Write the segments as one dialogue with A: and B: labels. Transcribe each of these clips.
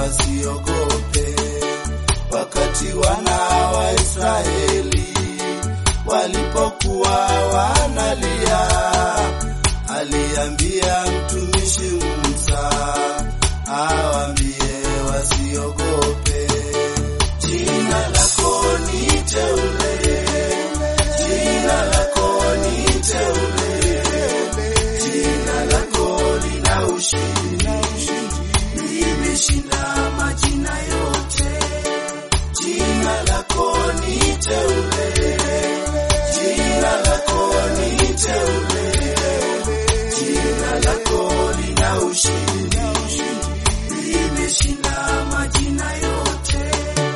A: wasiogope. Wakati wana wa Israeli walipokuwa wanalia, aliambia mtumishi Musa awaambie wasiogope. Jina lako ni teule, jina lako ni teule, jina lako lina ushindi, limeshinda majina yote. Jina lako ni teule, jina lako ni teule, jina lako lina ushindi, limeshinda majina yote.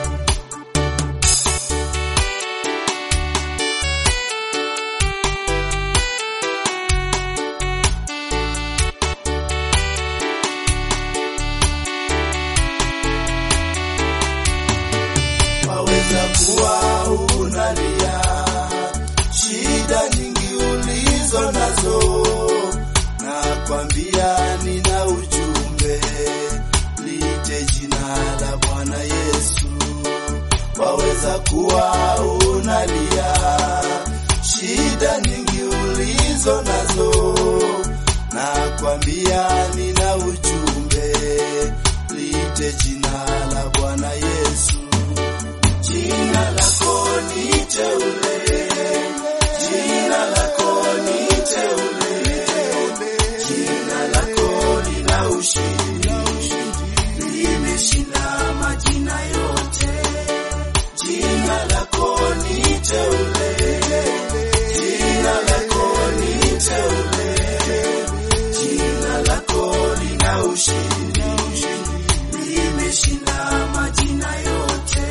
A: waweza kuwa unalia shida nyingi ulizo nazo, na kwambia nina ujumbe, lite jina la Bwana Yesu. Waweza kuwa unalia shida nyingi ulizo nazo, na kwambia nina ujumbe, lite jina la Bwana Yesu. Jina lako ni teule, jina lako ni teule, jina lako lina ushindi, limeshinda majina yote. Jina lako ni teule, jina lako ni teule, jina lako lina ushindi, limeshinda majina yote.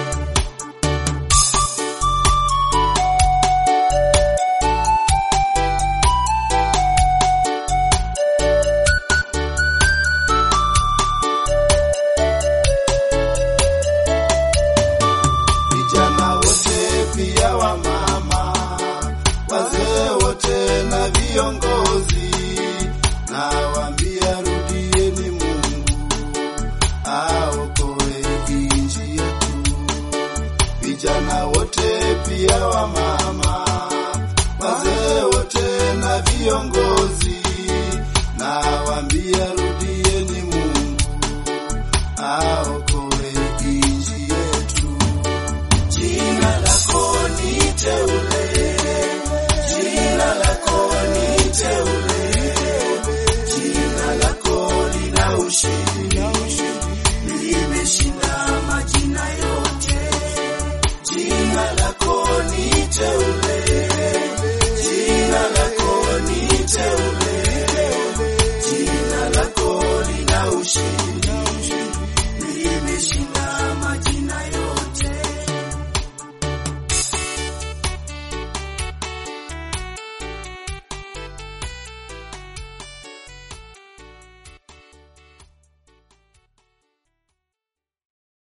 A: vijana wote pia wa mama, wazee wote na viongozi, na waambia rudieni Mungu aokoe nchi yetu. Vijana wote pia wa mama